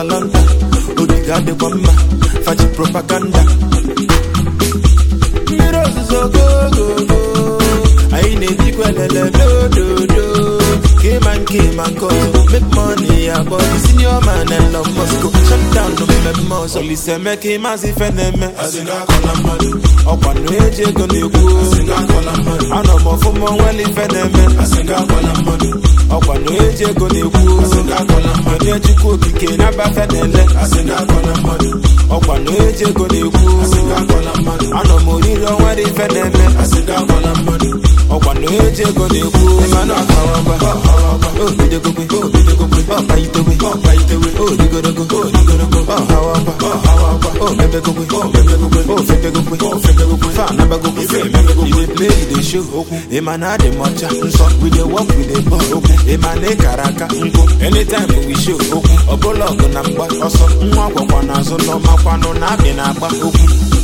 atalanta ogige adịkwa mma fachi propaganda mmiri ozuzo gogogo anyị na-ebikwa elele dododo kema nke ma nke ọzọ make money abọ senior man Elon Musk shut down mmemme ọzọ Olise Emeka ịmazị ife na-eme ọkwa na eji ego na-ekwu anọ m ọfụma onwere ife na-eme ọkwa na eji ego na-ekwu onye chukwu okike na-abafe na-ele ọkwa na eji ego na-ekwu anọ m oriri onwere ife na-eme ọkwa na eji ego na-ekwu mana ọkawagwa obidogogwe ọkpaitewe odigorogo ọhawagwa omebegogwe ofebegogwe fanabagogwe iwe play the show okwu ịma na adị m ọcha nsọ we dey work with the ball okwu ịma na ịkara aka nkụ anytime we show okwu ọbụla ọgụ na mgba ọsọ nwa gwakwa n'azụ n'ọmakwanụ na abị na-agba okwu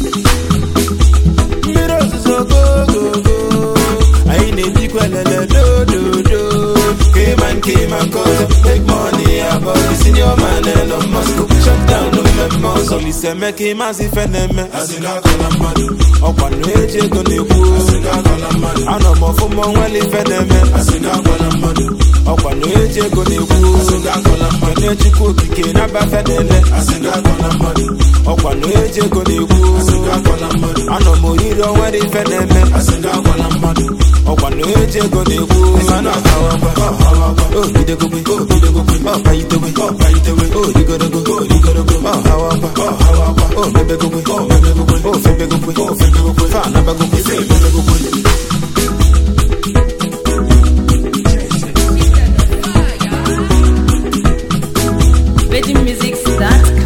mmiri ozuzo gogogo anyị na-ebikwa elele dododo kema nke ma nke ọzọ make money above senior man Elon Musk shut down mmemme ọzọ Olise Emeka ịmazị ife na-eme ọkwa na eji ego na-ekwu anọ m ọfụma onwere ife na-eme ọkwa na eji ego na-ekwu onye chukwu okike na-abafe na-ele ọkwa na eji ego na-ekwu anọ m oriri onwere ife na-eme ọkwa na eji ego na-ekwu obidogogwe ọkpaitewe odigorogo ọhawagwa omebegogwe ofebegogwe fanabagogwe VeggieMusics.com